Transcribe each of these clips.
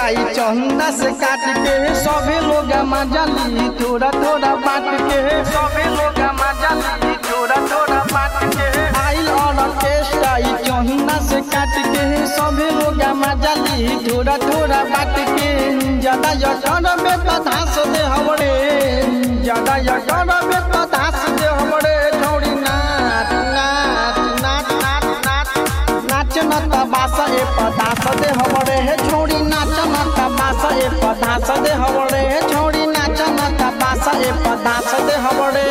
स्टाई चंदा से काट के सभे लोग मजा ली थोड़ा थोड़ा बांट के सभे लोग मजा ली थोड़ा थोड़ा बांट के आइल ऑर्केस्ट्रा ई चंदा से काट के सभे लोग मजा ली थोड़ा थोड़ा बांट के ज्यादा यकर में तो धास दे हमरे ज्यादा यकर में तो धास दे हमरे छोड़ी नाच नाच नाच नाच नाच नाच न तबासा ए पदास दे हमरे हे छोड़ी नाच न तबासा ए पदास दे हमरे हे छोड़ी नाच न तबासा ए पदास दे हमरे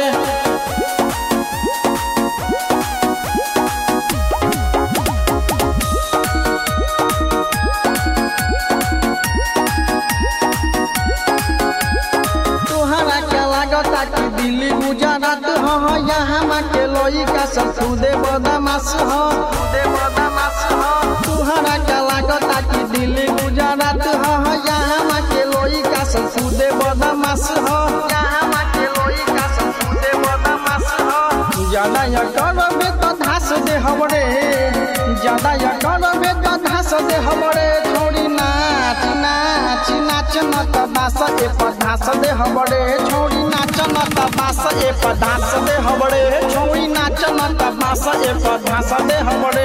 तोहरा के लागता कि दिल्ली गुजरात ह यहाँ मा के लइका सब खुदे बदमाश ह खुदे बदमाश ह तोहरा के लागता कि दिल्ली गुजरात ह यहाँ मा के लइका सब खुदे बदमाश ह यहाँ मा के लइका सब खुदे बदमाश ह ज्यादा या करबे तो धास दे हमरे ज्यादा या करबे तो धास दे हमरे छोड़ी नाच नाच नाच न तबास ए पधास दे हमरे छोड़ी नाच न तबास ए पधास दे हमरे छोड़ी नाच न तबास ए पधास दे हमरे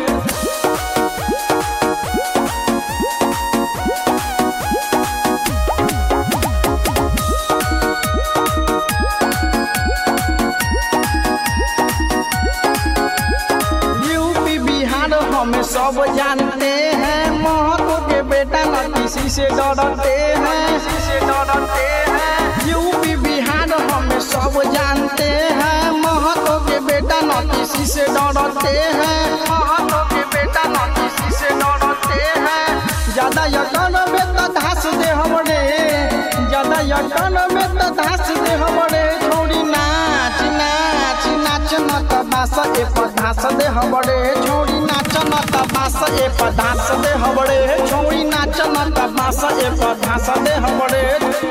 यूपी बिहार हमें सब जानते हैं महतो के बेटा न किसी से डरते हैं किसी से डरते हैं यूपी बिहार हमें सब जानते हैं महतो के बेटा न किसी से डरते हैं महतो के बेटा न किसी से डरते हैं ज्यादा यकन में तो धास दे हमरे ज्यादा यकन में तो धास दे हमरे छोड़ी नाच नाच नाच न तबास ए पधास दे हमरे छोड़ी नाच न तबास ए पधास दे हमरे छोड़ी नाच न तबास ए पधास दे हमरे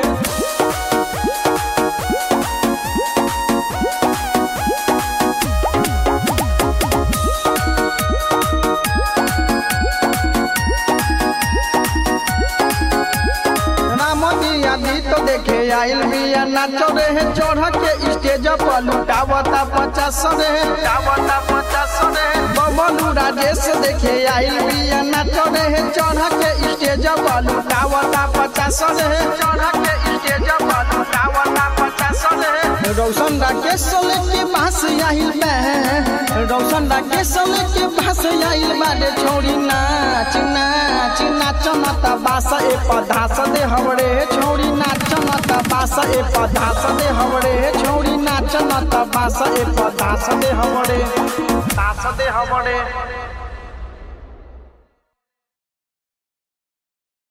राम जी आदि तो देखे आइल बिया नाचो रे चढ़ के स्टेज पर लुटावता पचास रे लुटावता पचास रे बबलू राजेश देखे आइल बिया नाचो रे चढ़ के स्टेज पर लुटावता पचास रे चढ़ के स्टेज पर लुटावता पचास रे रौशन राकेश लेके बास आइल बे रौशन राकेश लेके बास आइल बारे छोड़ी नाच नाच नाच न तबास ए पधास दे हमरे छोड़ी नाच न तबास ए पधास दे हमरे छोड़ी नाच न तबास ए पधास दे हमरे तास दे हमरे